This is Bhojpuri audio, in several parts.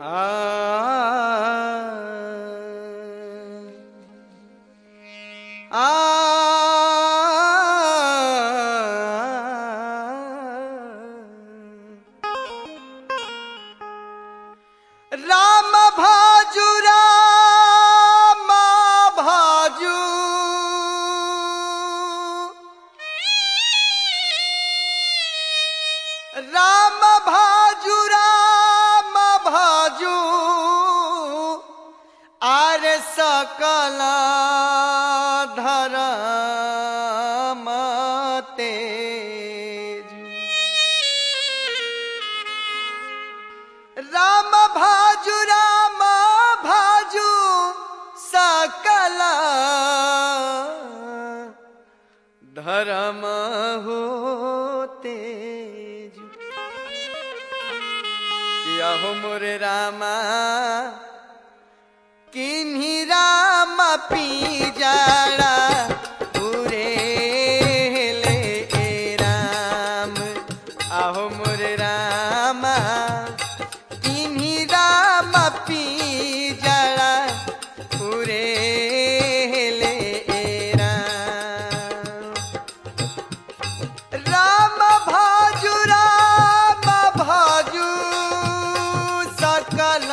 राम भाजु राम भाजु राम भाजु राम भाजु आर सकल धरम तेजु राम भाजु राम भाजु सकल धर्म हो तेजु किया हो मोरे रामा किन्हीं राम पी जाड़ा पूरे ले ए राम आहो मोरे रामा किन्हीं राम पी जाड़ा पूरे ले ए राम राम भाजु राम भाजु सकल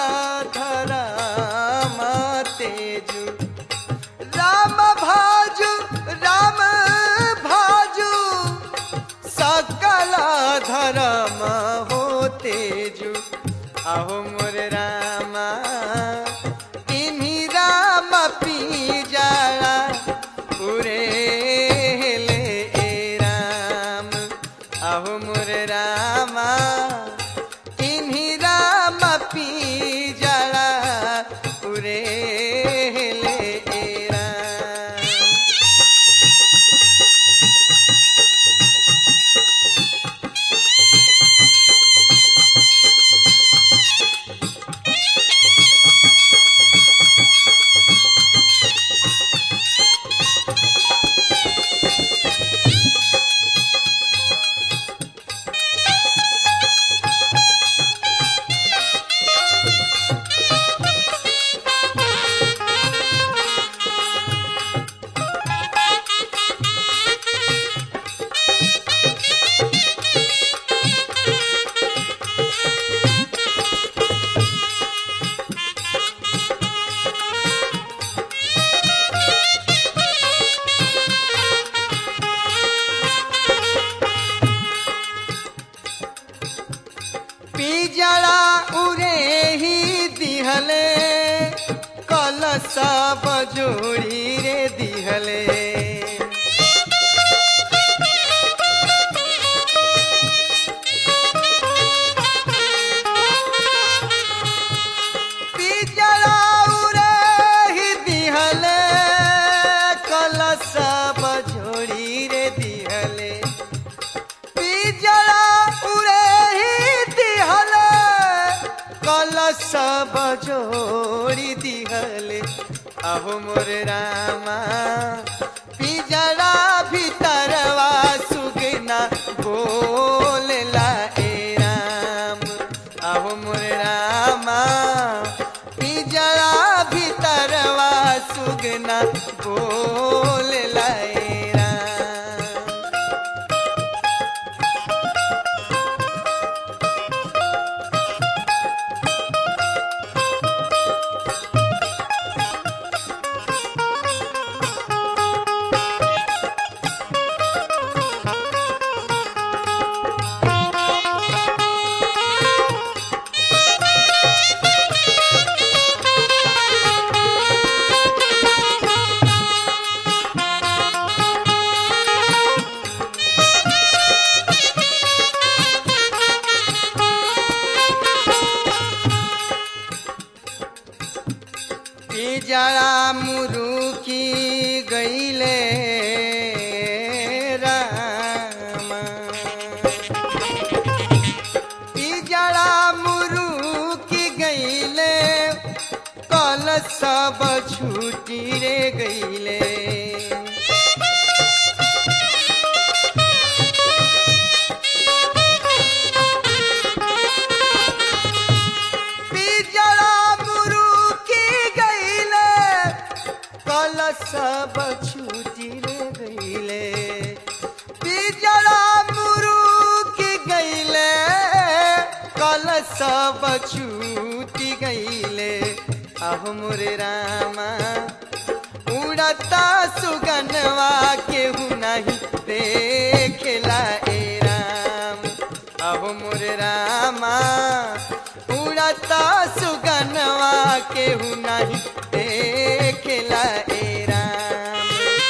धरम तेजु राम भाजु राम भाजु सकल धरम हो तेजु आहो मोर रामा इन्हीं राम पी जाड़ा पूरे ले ए राम आहो मोर रामा इन्हीं राम पी जाड़ा पूरे ले ए राम पिजड़ा उरे ही दिहले कल सब जोड़ी रे दिहले पिजड़ा उरे ही दिहले कल सब जोड़ी रे दिहले पिजड़ा उड़े ही दिहले कल सब जोड़ी दिहले अहो मोर रामा पिजड़ा भीतरवा सुगना बोलला ए राम अहो मोर रामा पिजड़ा भीतरवा सुगना बोलला ए राम पिजड़ा मुरुकी गईले रामा पिजड़ा मुरुकी गईले कल सब छूटी रे गईले पिजा सब छूटी रे गईले पिजड़ा मुरुक गईले कल सब छूटी गईले आहो मोरे रामा उड़ता सुगनवा केहू नहीं देखेला ए राम अहो मोरे रामा उड़ता सुगनवा केहू नहीं देखेला ए राम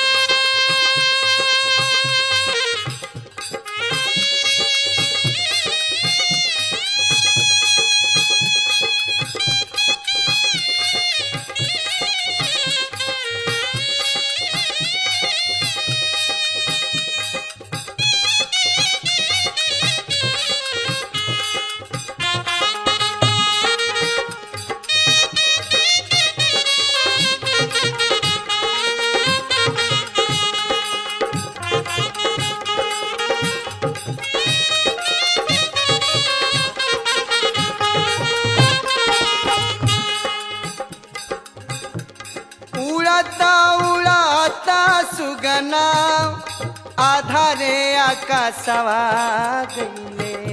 उड़ता उड़ाता सुगना आधारे आकाशवा गईले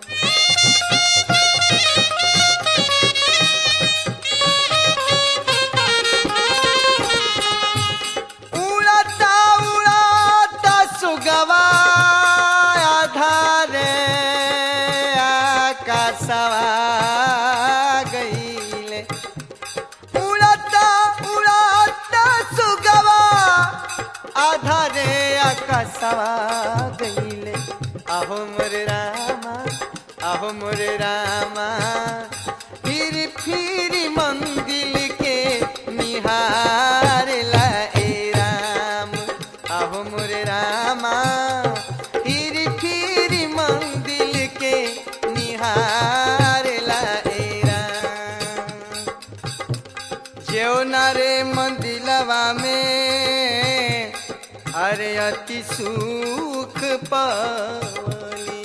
उड़ता उड़ाता सुगवा आधारे आकाशवा गईले उड़ता उड़ाता सुगवा आधारे आकाशवा गईले आहो मोरे रामा आहो मोरे रामा फिर फिर मंदिर के निहार ए राम आहो मोरे रामा फिर फिर मंदिर के निहार ए राम जेवना रे मंदिलवा में अरे अति सुख पवनी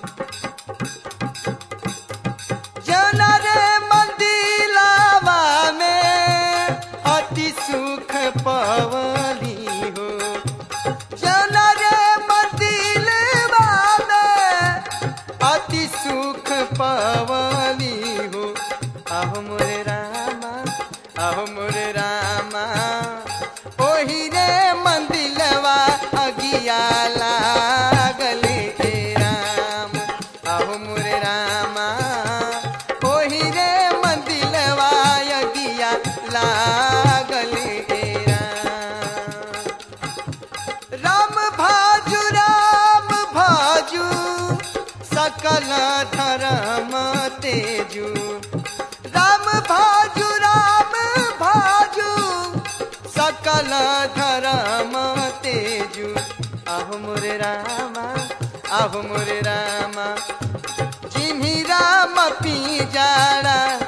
जेवना रे मंदिलवा में अति सुख पवनी हो जेवना रे मंदिलवा में अति सुख पवनी हो आहो मोरे रामा आहो मोरे रामा ओही रे मंदिलवा अगिया लागल ए राम आहो मोरे रामा ओही रे मंदिलवा अगिया लागल ए राम राम भाजु राम भाजु सकल धर्म तेजु राम भाजु राम भाजु सकल धर्म तेजु आहो मोरे रामा आहो मोरे रामा जिम्ही राम पी जाड़ा